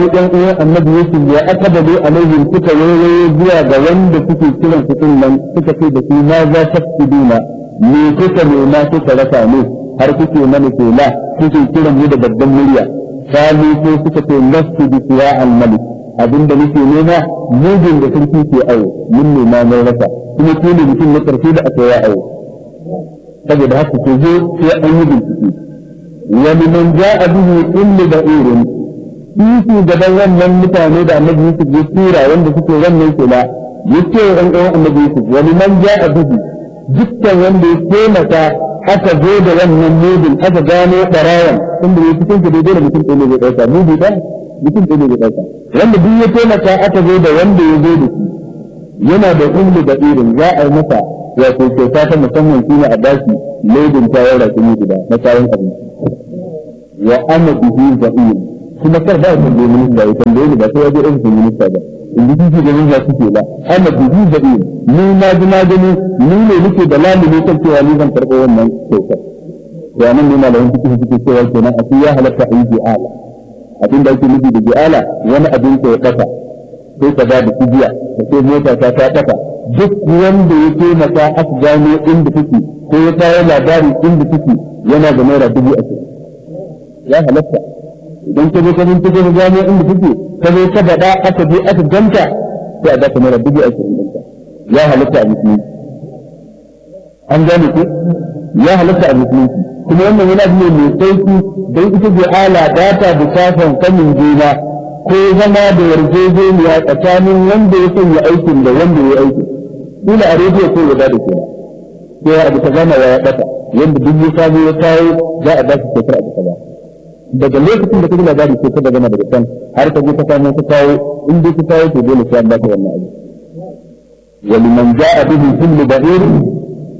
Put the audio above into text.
ɗan uwan annabi Yusuf ya akabalu alaihim suka wayoyi zuwa ga wanda suke kiran su din nan suka ce da su ma za ta fiduna me kuka nema kuka rasa ne har kuke mana kela kuke kiran mu da babban murya kali ko suka ce lastu bi siya al malik abinda nake nema mujin da sarki ke awo mun nema mai rasa kuma ke ne mutum na karshe da aka yi awo saboda haka ke zo sai an yi bincike wani man ja'a bihi kullu da'irin shi gaban wannan mutane da annabi Yusuf ya tura wanda suke wannan kula yace wa ɗan uwan annabi Yusuf wani man ja'a bihi dukkan wanda ya taimaka aka zo da wannan mudin aka gano barawan inda ya cikin da dole mutum ɗaya zai ɗauka mudi ɗaya mutum ɗaya zai ɗauka wanda duk ya taimaka aka zo da wanda ya zo da shi yana da ummu da irin za a yi masa wato kyauta ta musamman shi ne a bashi laidin tawar rakumi guda na kayan abinci wa ana bihi za'im kuma kar ba ya tambaye minista ya tambaye ni ba sai ya je ofishin minista ba in ji shi da minista suke ba ana bihi za'im ni na ji na gani ni ne nake da lamuni kan cewa ni zan karɓo wannan kyautar to anan ne malamin fiqh suke cewa kenan a ya halatta a yi bi'ala abin da ake nufi da bi'ala wani abin ko ya kasa sai ka ba da kujiya ka ce mota ta ta kasa duk wanda ya taimaka aka gano inda take ko ya kawo labari inda take yana da naira dubu ashirin ya halatta idan ka zo ka bincike ka gano inda take ka zo ka faɗa aka je aka ganta sai a baka naira dubu ashirin ɗinka ya halatta a musulunci an gane ku ya halatta a musulunci kuma wannan yana biyo mai sauki don ita ce ala data bukatan sanin juna ko zama da yarjejeniya tsakanin wanda ya sanya aikin da wanda ya aikin dole a rediyo ko ya bada kenan sai abu ta gama ya ɓata yanda duk ya samu ya kawo za a ba shi kyautar abu kaza daga lokacin da kaji labari sai ka gama daga can har ka je ka samu ka kawo in dai ka kawo to dole sai an baka wannan abu ولمن جاء به كل بعير